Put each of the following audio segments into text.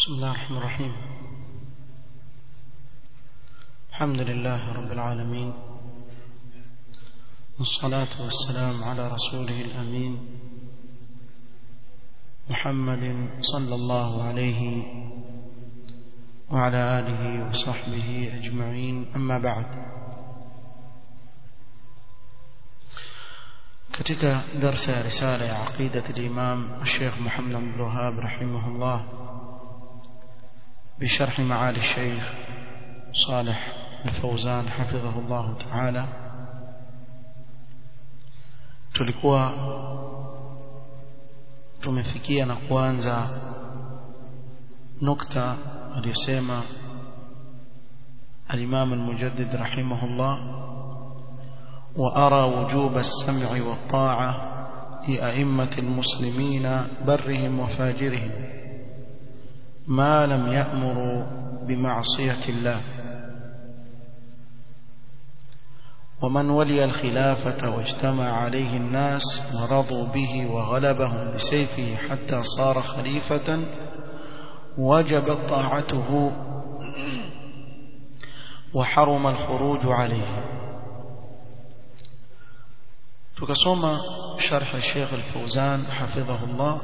بسم الله الرحمن الرحيم الحمد لله رب العالمين والصلاة والسلام على رسوله الأمين محمد صلى الله عليه وعلى آله وصحبه أجمعين أما بعد katika darsa ya risala ya aqidat al-imam al-sheikh Muhammad bin Wahhab rahimahullah بشرح معالي الشيخ صالح الفوزان حفظه الله تعالى tulikuwa tumefikia na kuanza nukta aliyosema al-Imam al-Mujaddid rahimahullah وأرى وجوب السمع والطاعة لأئمة المسلمين برهم وفاجرهم ما لم يأمروا بمعصية الله ومن ولي الخلافة واجتمع عليه الناس ورضوا به وغلبهم بسيفه حتى صار خليفة وجبت طاعته وحرم الخروج عليه tukasoma sharh Sheikh Al-Fauzan hafidhahullah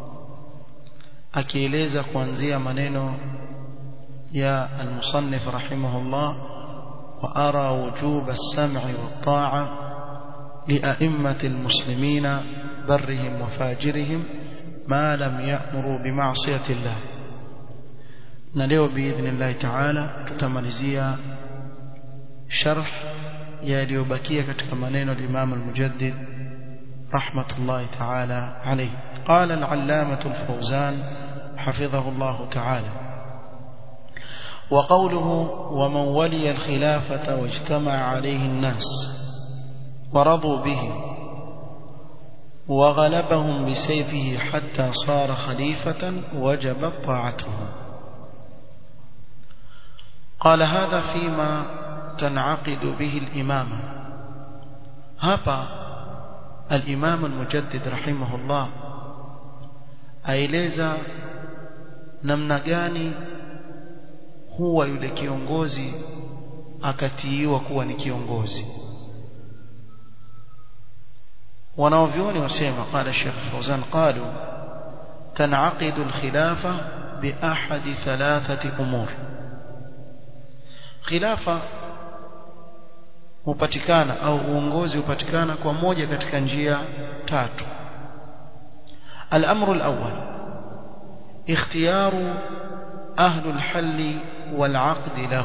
akieleza kuanzia maneno ya al-musannif rahimahullah wa ara wujub as-sam'i wat-ta'a li'a'immati al-muslimina barrihim wa fajirihim ma lam ya'muru bima'siyati Allah na leo biidhnillah ta'ala tutamalizia sharh yaliyobakia katika maneno al-Imam al-Mujaddid rahmatullahi ta'ala alayhi قال العلامة الفوزان حفظه الله تعالى وقوله ومن ولي الخلافة واجتمع عليه الناس ورضوا به وغلبهم بسيفه حتى صار خليفة وجبت طاعته قال هذا فيما تنعقد به الإمامة هذا الإمام المجدد رحمه الله aeleza namna gani huwa yule kiongozi akatiiwa kuwa ni kiongozi wanaovyoni wasema qala Sheikh Fawzan qalu tanaqid al-khilafa bi ahad thalathati umur khilafa hupatikana au uongozi hupatikana kwa moja katika njia tatu الأمر الأول اختيار أهل الحل والعقد له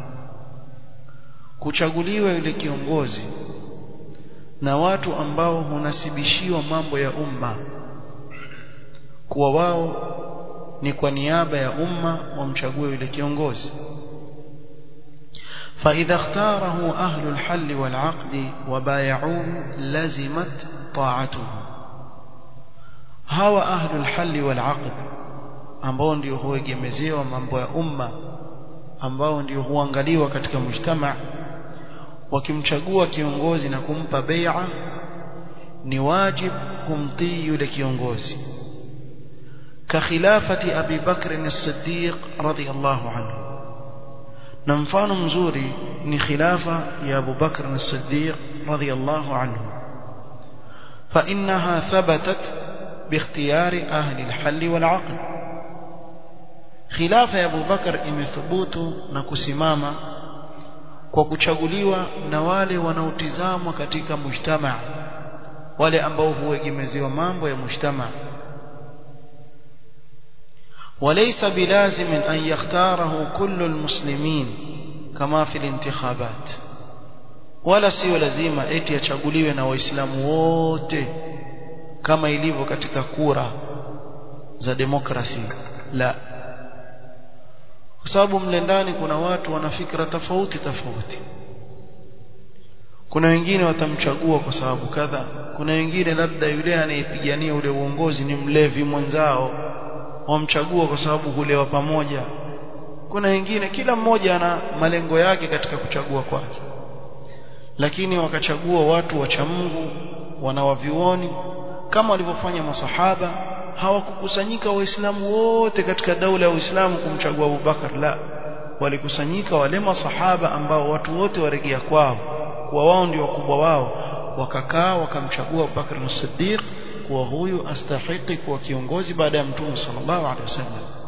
kuchaguliwa yule kiongozi na watu ambao hunasibishiwa mambo ya umma kuwa wao ni kwa niaba ya umma wamchague yule kiongozi فإذا اختاره أهل الحل والعقد وبايعوه لزمت طاعته hawa ahlul halli wal aqd ambao ndio huegemezewa mambo ya umma ambao ndio huangaliwa katika mujtama wakimchagua kiongozi na kumpa bai'a ni wajib kumtii yule kiongozi ka khilafati Abi Bakr as-Siddiq radiyallahu anhu na mfano mzuri ni khilafa ya Abu Bakr as-Siddiq radiyallahu anhu fa innaha thabatat باختيار أهل الحل والعقل خلافة أبو بكر imethubutu na kusimama kwa kuchaguliwa na wale wanaotizamwa katika mujtama wale ambao huegemezewa mambo ya mujtama وليس بلازم أن يختاره كل المسلمين كما في الانتخابات ولا sio lazima eti achaguliwe na waislamu wote kama ilivyo katika kura za demokrasi la kwa sababu mle ndani kuna watu wana fikra tofauti tofauti kuna wengine watamchagua kwa sababu kadha kuna wengine labda yule anayepigania ule uongozi ni mlevi mwenzao wamchagua kwa sababu hulewa pamoja kuna wengine kila mmoja ana malengo yake katika kuchagua kwake lakini wakachagua watu wacha Mungu wanawavioni kama walivyofanya masahaba hawakukusanyika waislamu wote katika daula ya Uislamu kumchagua Abu Bakar la walikusanyika wale masahaba ambao watu wote waregea kwao kwa wao ndio wakubwa wao wakakaa wakamchagua Abu Bakar as-Siddiq kuwa huyu astahiki kuwa kiongozi baada ya Mtume sallallahu alaihi wasallam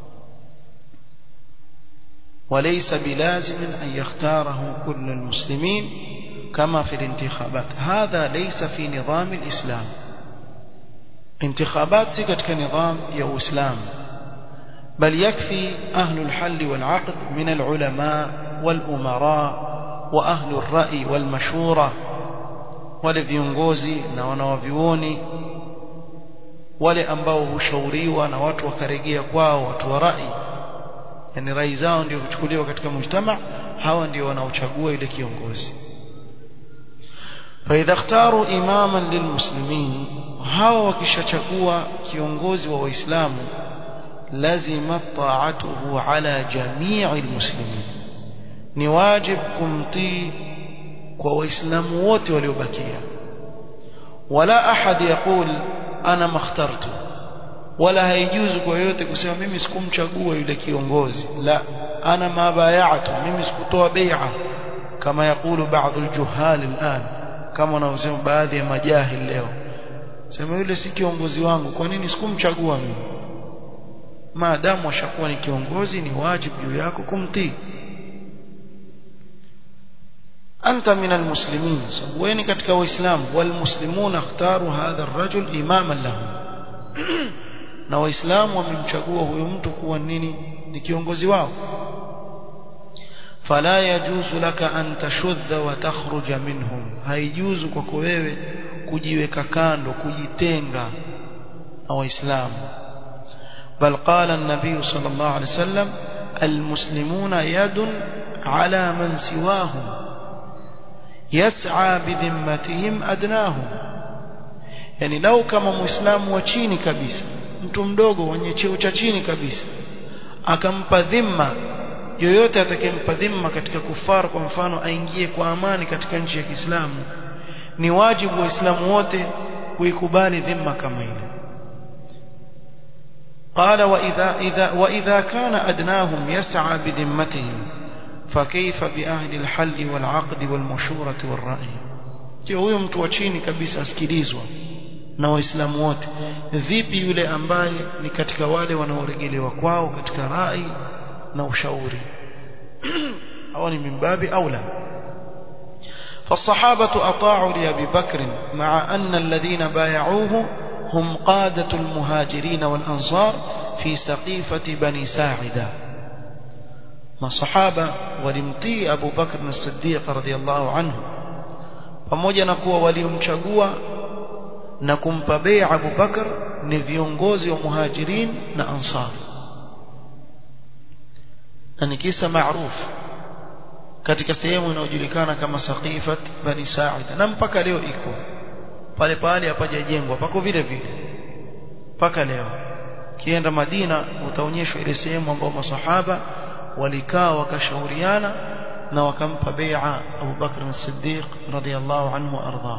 وليس بلازم أن يختاره كل المسلمين كما في الانتخابات هذا ليس في نظام الإسلام انتخابات سكت كنظام يا إسلام بل يكفي أهل الحل والعقد من العلماء والأمراء وأهل الرأي والمشورة wale viongozi na wanawavioni wale ambao hushauriwa na watu wakaregea kwao watu wa rai yani rai zao ndio huchukuliwa katika mujtama hawa ndio wanaochagua yule kiongozi فإذا اختاروا إماما للمسلمين hawa wakishachagua kiongozi wa waislamu lazima ta'atuhu ala jami'i almuslimin ni wajib kumtii kwa waislamu wote waliobakia wala ahad yaqul ana makhtartu wala haijuzu kwa yote kusema mimi sikumchagua yule kiongozi la ana mabayatu mimi sikutoa bai'a kama yakulu baadhi aljuhal al'an kama wanavyosema baadhi ya majahil leo sema yule si kiongozi wangu kwa nini sikumchagua mimi maadamu ashakuwa ni kiongozi ni wajibu juu yako kumtii أنت من المسلمين وين كتك وإسلام والمسلمون اختاروا هذا الرجل إماما لهم na waislamu wamemchagua huyo mtu kuwa nini ni kiongozi wao fala yajuzu laka an tashudha wa takhruja minhum haijuzu kwako wewe kujiweka kando kujitenga na waislamu bal qala an-nabiy sallallahu alayhi wasallam almuslimuna yadun ala man siwahum yas'a bidhimmatihim adnahum yani lau kama muislamu wa chini kabisa mtu mdogo mwenye cheo cha chini kabisa akampa dhima yoyote atakayempa dhima katika kufar kwa mfano aingie kwa amani katika nchi ya Kiislamu ni wajibu waislamu wote kuikubali dhima kama ile قال وإذا, إذا وإذا كان أدناهم يسعى بذمتهم فكيف بأهل الحل والعقد والمشورة والرأي je huyo mtu wa chini kabisa asikilizwa na waislamu wote vipi yule ambaye ni katika wale wanaoregelewa kwao katika rai na ushauri au ni mimbabi au la فالصحابة أطاعوا لأبي بكر مع أن الذين بايعوه هم قادة المهاجرين والأنصار في سقيفة بني ساعدة ما صحابة ولمتي أبو بكر الصديق رضي الله عنه pamoja na kuwa waliomchagua na kumpa bai'a Abu Bakar ni viongozi wa muhajirin na ansar na ni kisa maarufu katika sehemu inayojulikana kama Saqifat Bani Sa'ida na mpaka leo iko pale pale hapajajengwa pako vile vile mpaka leo kienda Madina utaonyeshwa ile sehemu ambayo masahaba walikaa wakashauriana na wakampa bai'a Abu Bakr as-Siddiq radiyallahu anhu arda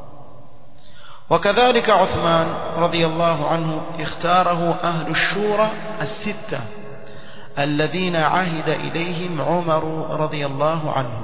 وكذلك عثمان رضي الله عنه اختاره أهل الشورى الستة الذين عهد إليهم عمر رضي الله عنه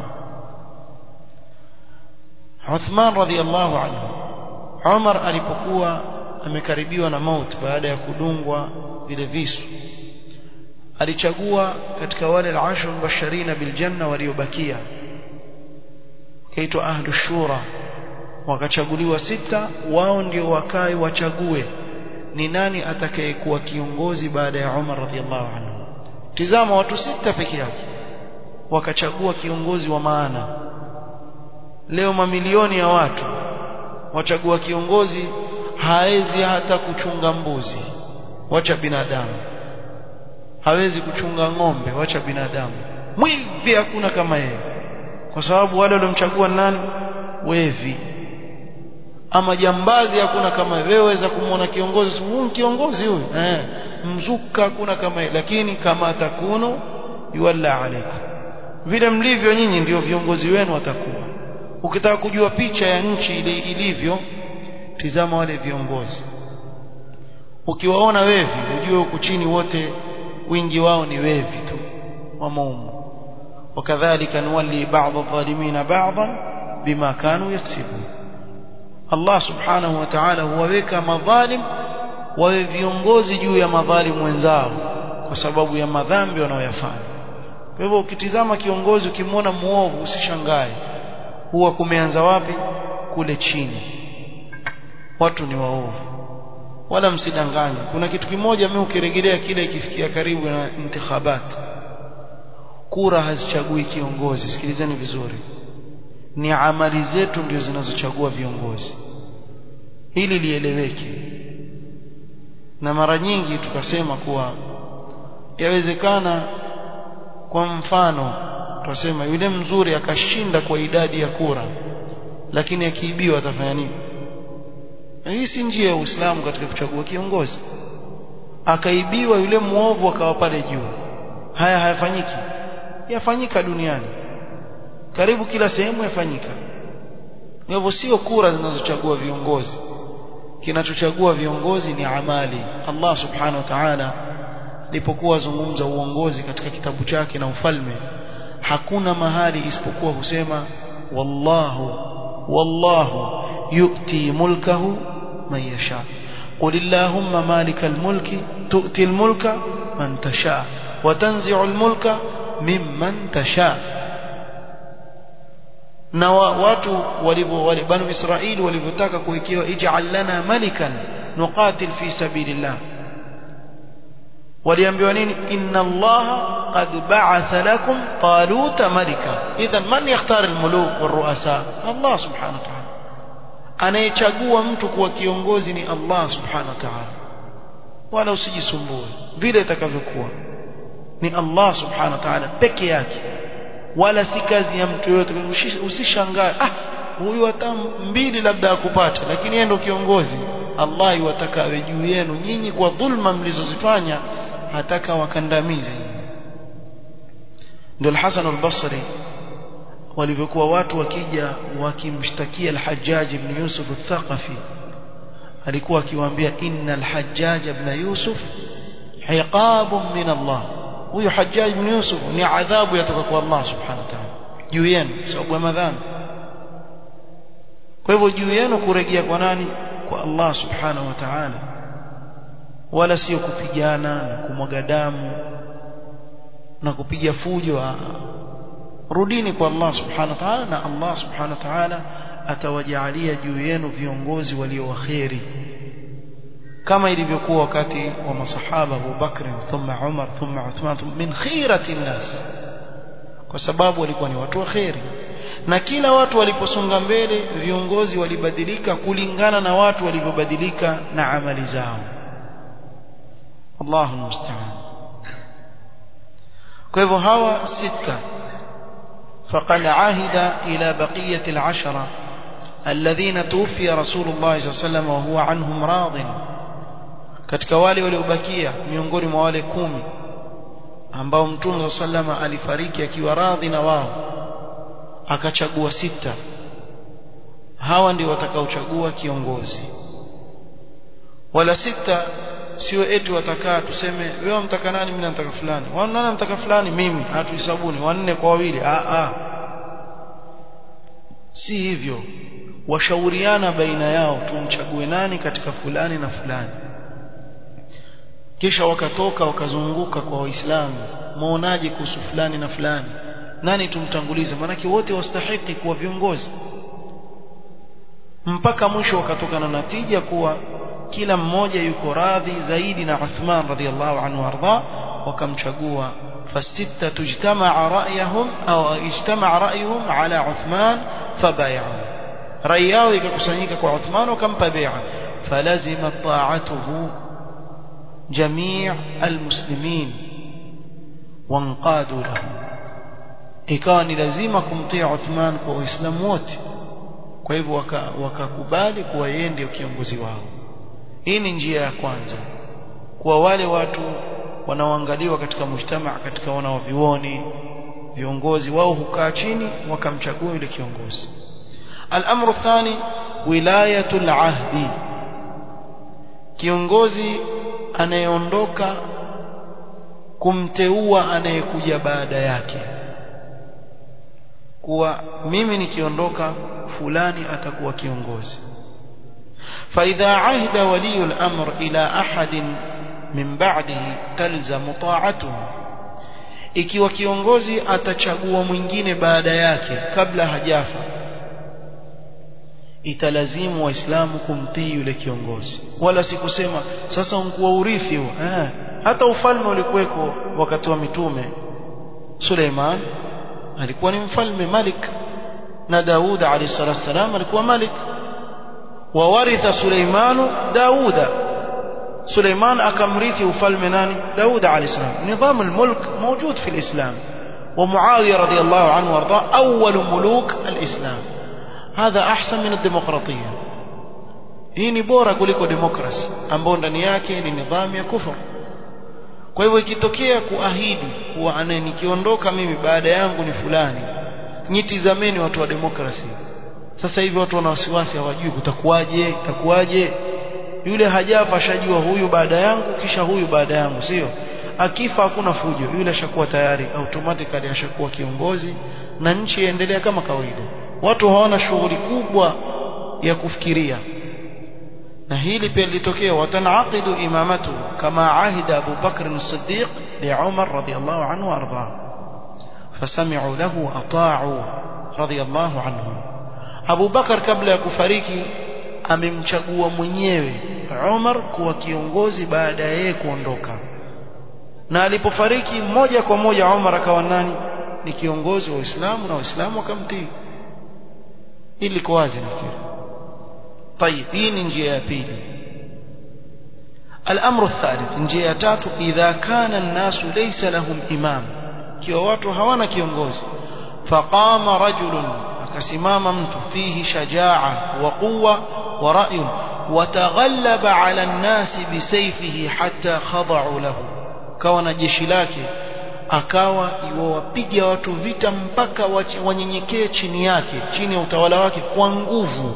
عثمان رضي الله عنه عمر alipokuwa amekaribiwa na mauti baada ya kudungwa vile visu alichagua katika wale al-ashar mubashirina bil janna waliobakia kaitwa ahlu shura wakachaguliwa sita wao ndio wakai wachague ni nani atakayekuwa kiongozi baada ya Umar radhiallahu anhu tizama watu sita peke yake wakachagua kiongozi wa maana leo mamilioni ya watu wachagua kiongozi haezi hata kuchunga mbuzi wacha binadamu hawezi kuchunga ng'ombe wacha binadamu mwivi hakuna kama yeye kwa sababu wale waliomchagua nani wevi ama jambazi hakuna kama wewe waweza kumwona kiongozi huyu kiongozi huyu eh mzuka hakuna kama yeye lakini kama takunu yualla alaikum vile mlivyo nyinyi ndio viongozi wenu watakuwa ukitaka kujua picha ya nchi ile ilivyo tizama wale viongozi ukiwaona wevi ujue huku chini wote wingi wao ni wevi tu wamaumu wakadhalika nuwalli ba'd adh-dhalimin ba'dan bima kanu yaksibun Allah subhanahu wa ta'ala huwaweka madhalim wawe viongozi juu ya madhalim wenzao kwa sababu ya madhambi wanayoyafanya kwa hivyo ukitizama kiongozi ukimwona muovu usishangae huwa kumeanza wapi kule chini watu ni waovu wala msidanganye kuna kitu kimoja mimi ukirejelea kile ikifikia karibu na intikhabat kura hazichagui kiongozi sikilizeni vizuri ni amali zetu ndio zinazochagua viongozi hili lieleweke na mara nyingi tukasema kuwa yawezekana kwa mfano tutasema yule mzuri akashinda kwa idadi ya kura lakini akiibiwa atafanya nini hii si njia ya Uislamu katika kuchagua kiongozi akaibiwa yule muovu akawa pale juu haya hayafanyiki yafanyika duniani karibu kila sehemu yafanyika hivyo sio kura zinazochagua viongozi kinachochagua viongozi ni amali Allah subhanahu wa ta'ala alipokuwa zungumza uongozi katika kitabu chake na ufalme hakuna mahali isipokuwa husema wallahu wallahu yu'ti mulkahu man yasha قل اللهم مالك الملك تؤتي الملك من تشاء وتنزع الملك ممن تشاء na watu walivyo banu Israeli walivyotaka kuwekewa ij'al lana malikan nuqatil fi sabilillah waliambiwa nini inna allaha qad ba'atha lakum taluta malika idhan man yakhtar almuluk waruasa Allah subhanahu wa ta'ala anayechagua mtu kuwa kiongozi ni Allah subhanahu wa ta'ala wala usijisumbue vile itakavyokuwa ni Allah subhanahu wa ta'ala peke yake wala si kazi ya mtu yote usishangae ah huyu hata mbili labda akupata lakini yeye ndio kiongozi Allah yuwataka awe juu yenu nyinyi kwa dhulma mlizozifanya hataka wakandamize ndio al-Hasan al-Basri walivyokuwa watu wakija wakimshtakia al-Hajjaj ibn Yusuf al-Thaqafi alikuwa akiwaambia inna al-Hajjaj ibn Yusuf hiqabun min Allah huyo Hajjaj ibn Yusuf ni adhabu yatoka kwa Allah subhanahu wa ta'ala juu yenu sababu ya madhambi kwa hivyo juu yenu kurejea kwa nani kwa Allah subhanahu wa ta'ala wala sio kupigana na kumwaga damu na kupiga fujo rudini kwa Allah subhanahu wa ta'ala na Allah subhanahu wa ta'ala atawajalia juu yenu viongozi walio waheri kama ilivyokuwa wakati wa masahaba Abu Bakr thumma Umar thumma Uthman min khirati nas kwa sababu walikuwa ni watu waheri na kila watu waliposonga mbele viongozi walibadilika kulingana na watu walivyobadilika na amali zao Allahu musta'an kwa hivyo hawa sita فقد عهد إلى بقية العشرة الذين توفي رسول الله صلى الله عليه وسلم وهو عنهم راض katika wale waliobakia miongoni mwa wale kumi ambao mtume sallama alifariki akiwa radhi na wao akachagua sita hawa ndio watakaochagua kiongozi wala sita sio eti watakaa tuseme wewe mtaka nani mimi nataka fulani wao nani mtaka fulani mimi hatuhisabuni wanne kwa wawili a a si hivyo washauriana baina yao tumchague nani katika fulani na fulani kisha wakatoka wakazunguka kwa waislamu muonaje kuhusu fulani na fulani nani tumtangulize maanake wote wastahiki kuwa viongozi mpaka mwisho wakatokana na natija kuwa kila mmoja yuko radhi zaidi na Uthman radhiallahu anhu arda wakamchagua fasita tujtamaa ra'yahum au ijtamaa ra'yuhum ala Uthman fabay'u rai yao ikakusanyika kwa Uthman wakampa bai'a falazima ta'atuhu جميع المسلمين وانقادوا له ikawa ni lazima kumtia Uthman kwa Uislamu wote kwa hivyo wakakubali kuwa yeye ndio kiongozi wao hii ni njia ya kwanza kwa wale watu wanaoangaliwa katika mujtamaa katika wanaovioni viongozi wao hukaa chini wakamchagua yule kiongozi al-amru thani wilayatul ahdi kiongozi anayeondoka kumteua anayekuja baada yake kuwa mimi nikiondoka fulani atakuwa kiongozi فإذا عهد ولي الأمر إلى أحد من بعده تلزم طاعته ikiwa kiongozi atachagua mwingine baada yake kabla hajafa italazimu waislamu kumtii yule kiongozi wala si kusema sasa unkuwa urithi huo eh, hata ufalme ulikuweko wakati wa mitume Suleiman alikuwa ni mfalme malik na Daud alayhi salatu wasalam alikuwa malik وورث سليمان داود سليمان أكمريثي وفلم ناني داود عليه السلام نظام الملك موجود في الإسلام ومعاوية رضي الله عنه وارضاه أول ملوك الإسلام هذا أحسن من الديمقراطية hii ni bora kuliko demokrasi ambayo ndani yake ni nidhamu ya kufur kwa hivyo ikitokea kuahidi kuwa ane nikiondoka mimi baada yangu ni fulani nyitizameni watu wa demokrasi sasa hivi watu wana wasiwasi hawajui kutakuwaje itakuwaje yule hajafa ashajua huyu baada yangu kisha huyu baada yangu sio akifa hakuna fujo yule ashakuwa tayari automatically ashakuwa kiongozi na nchi iendelea kama kawaida watu hawana shughuli kubwa ya kufikiria na hili pia lilitokea watanaqidu imamatu kama ahida Abu Bakr as-Siddiq li Umar radiyallahu anhu warda fasami'u lahu ata'u radiyallahu anhu Abu Bakar kabla ya kufariki amemchagua mwenyewe Umar kuwa kiongozi baada ya yeye kuondoka na alipofariki moja kwa moja Umar akawa nani ni kiongozi wa Uislamu na Waislamu wakamtii ili liko wazi nafikiri طيب hii ni njia ya pili الامر الثالث njia ya tatu idha kana الناس ليس لهم imam kiwa watu hawana kiongozi faqama rajulun akasimama mtu fihi shajaa wa quwwa wa ra'yun wataghallaba ala an-nas bisayfihi hatta khada'u lahu kawa na jeshi lake akawa iwawapiga watu vita mpaka wanyenyekee chini yake chini ya utawala wake kwa nguvu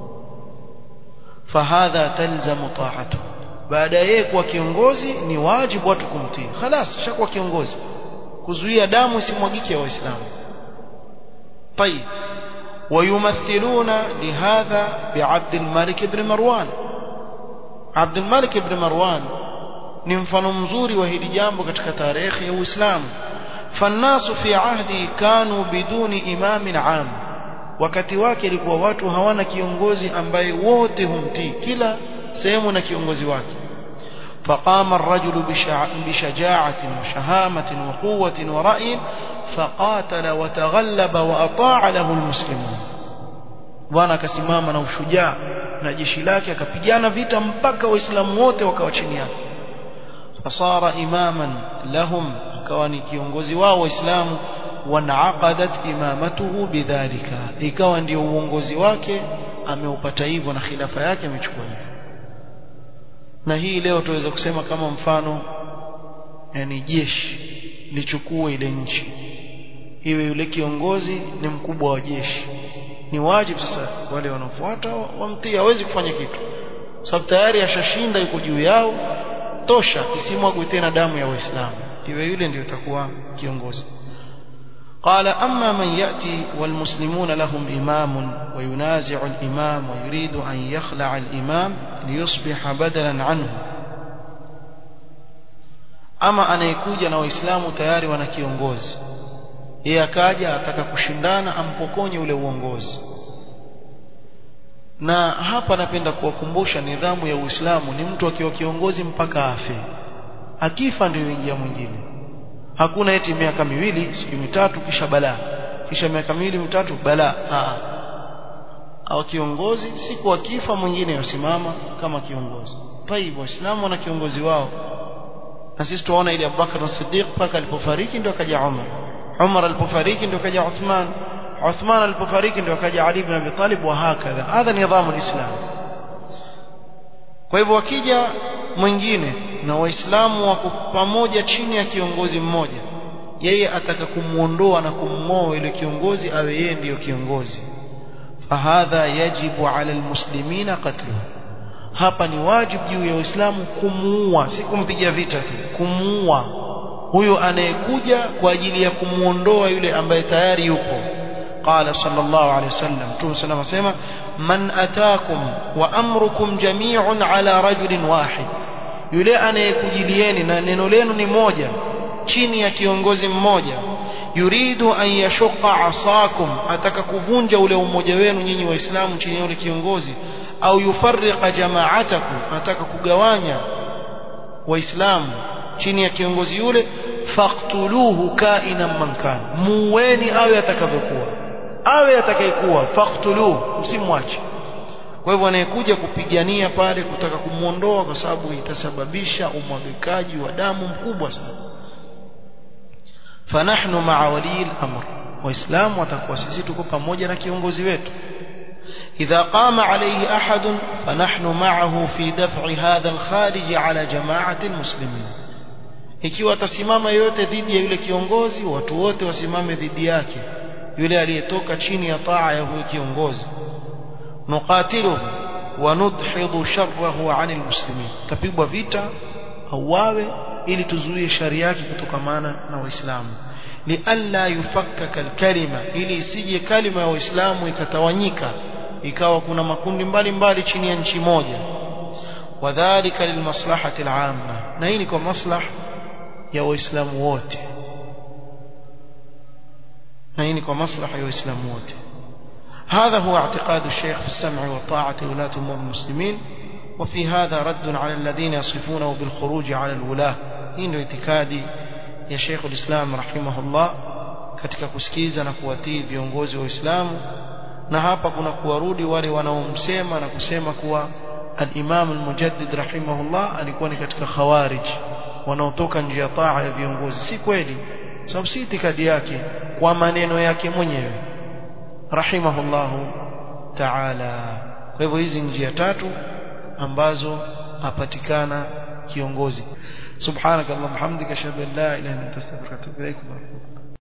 fahadha talzamu ta'atu baada yeye kuwa kiongozi ni wajibu watu kumtii خلاص shakuwa kiongozi kuzuia damu isimwagike ya waislamu طيب ويمثلون لهذا بعبد الملك بن مروان عبد الملك بن مروان ni mfano mzuri wa hili jambo katika tarehe ya Uislamu fannasu fi ahdi kanu biduni imamin am wakati wake ilikuwa watu hawana kiongozi ambaye wote humtii kila sehemu na kiongozi wake فقام الرجل بشجاعة وشهامة وقوة ورأي فقاتل وتغلب وأطاع له المسلمون bwana akasimama na ushujaa na jeshi lake akapigana vita mpaka waislamu wote wakawa chini yake fasara imaman lahum akawa ni kiongozi wao waislamu wanaqadat imamatuhu bidhalika ikawa ndio uongozi wake ameupata hivyo na khilafa yake amechukua hivyo na hii leo tuweza kusema kama mfano yani jeshi lichukue ile nchi iwe yule kiongozi ni mkubwa wa jeshi ni wajibu sasa wale wanaofuata wamtii hawezi kufanya kitu sababu tayari ashashinda yuko juu yao tosha isimwagwe tena damu ya waislamu iwe yule ndio itakuwa kiongozi قال أما من يأتي والمسلمون لهم إمام وينازع الإمام ويريد أن يخلع الإمام ليصبح بدلا عنه أما أنا يكوجا na waislamu tayari wana kiongozi yeye akaja ataka kushindana ampokonye ule uongozi na hapa napenda kuwakumbusha nidhamu ya Uislamu ni mtu akiwa kiongozi mpaka afe akifa ndio ingia mwingine hakuna eti miaka miwili siku mitatu kisha balaa kisha miaka miwili mitatu balaa au kiongozi siku akifa mwingine yosimama kama kiongozi taibu waislamu wana kiongozi wao na sisi tunaona ile Abubakar as-Siddiq paka alipofariki ndio akaja Umar Umar alipofariki ndio akaja Uthman Uthman alipofariki ndio akaja Ali ibn Abi Talib wa hakadha hadha nidhamu alislam kwa hivyo wakija mwingine na waislamu wako pamoja chini ya kiongozi mmoja yeye ataka kumuondoa na kummoa ile kiongozi awe yeye ndiyo kiongozi fahadha yajibu ala almuslimina qatluhu hapa ni wajibu juu ya Uislamu kumuua si kumpiga vita tu kumuua huyo anayekuja kwa ajili ya kumuondoa yule ambaye tayari yupo قال صلى الله عليه وسلم تو سلام سيما من أتاكم وأمركم جميع على رجل واحد yule anayekujilieni na neno lenu ni moja chini ya kiongozi mmoja yuridu an yashuqa asakum ataka kuvunja ule umoja wenu nyinyi waislamu chini ya ule kiongozi au yufarriqa jama'atakum ataka kugawanya waislamu chini ya kiongozi yule faqtuluhu kainan man kan muweni awe atakavyokuwa awe atakayekuwa faqtuluhu msimwache kwa hivyo anayekuja kupigania pale kutaka kumuondoa kwa sababu itasababisha umwagikaji wa damu mkubwa sana fanahnu ma'a wali al-amr waislamu watakuwa sisi tuko pamoja na kiongozi wetu إذا قام عليه أحد فنحن معه في دفع هذا الخارج على جماعة المسلمين ikiwa atasimama yote dhidi ya yule kiongozi watu wote wasimame dhidi yake yule aliyetoka chini ya taa ya huyo kiongozi nuqatiluhu wa nudhidu sharrahu anil muslimin tapigwa vita auawe ili tuzuie shari yake kutokamana na waislamu lialla yufakkaka alkalima ili isije kalima ya waislamu ikatawanyika ikawa kuna makundi mbalimbali chini ya nchi moja wadhālika lilmaslahati al'amma na hii ni kwa maslaha ya waislamu wote na hii ni kwa maslaha ya waislamu wote هذا هو اعتقاد الشيخ في السمع والطاعة ولاة أمور المسلمين وفي هذا رد على الذين يصفونه بالخروج على الولاة hii اعتقادي يا شيخ الإسلام رحمه الله katika kusikiza na kuwatii viongozi wa Uislamu na hapa kuna kuwarudi wale wanaomsema na kusema kuwa al-Imam al-Mujaddid rahimahullah alikuwa ni katika khawarij wanaotoka nje ya taa ya viongozi si kweli sababu si itikadi yake kwa maneno yake mwenyewe rahimahullahu ta'ala kwa hivyo hizi njia tatu ambazo apatikana kiongozi subhanakallahumma hamdika ashhadu an la ilaha illa anta astaghfiruka wa atubu ilaik